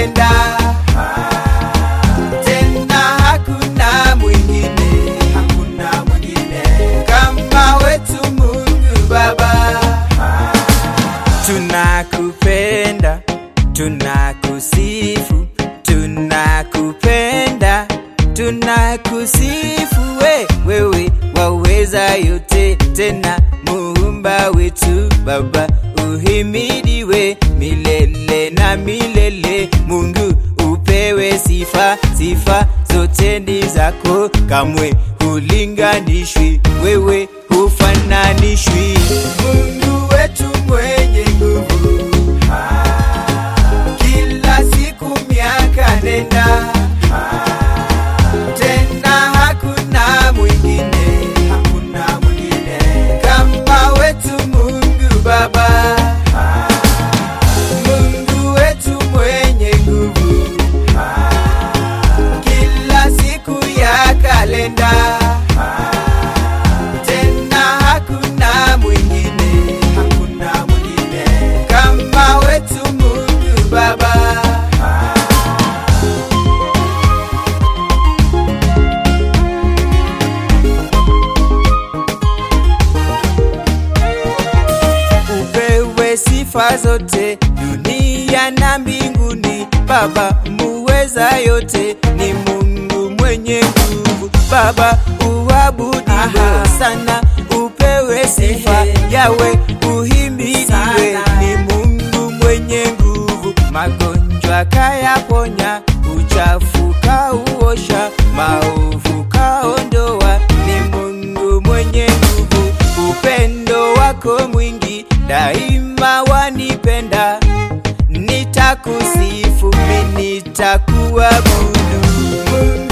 kalenda tena hakuna mwingine, hakuna mwingine kama wetu Mungu Baba. Tunakupenda, tunakusifu, tunakupenda, tunakusifu we, wewe waweza yote, tena muumba wetu Baba, uhimidiwe milele na milele. Mungu upewe sifa, sifa zote ni zako, kamwe hulinganishwi, wewe hufananishwi. Mungu wetu mwenye nguvu, kila siku miaka nenda, tena hakuna mwingine, hakuna mwingine kama wetu Mungu Baba. Mungu wetu mwenye nguvu, kila siku ya kalenda, tena hakuna mwingine, hakuna mwingine kama wetu Mungu Baba. upewe sifa zote dunia na mbinguni. Baba muweza yote, ni Mungu mwenye nguvu. Baba uabudiwe sana, upewe sifa yawe uhimidiwe, ni Mungu mwenye nguvu. Magonjwa kayaponya, uchafu kauosha, maovu kaondoa, ni Mungu mwenye nguvu. Upendo wako mwingi daima wanipenda, nitakusifu mimi nitakuabudu Mungu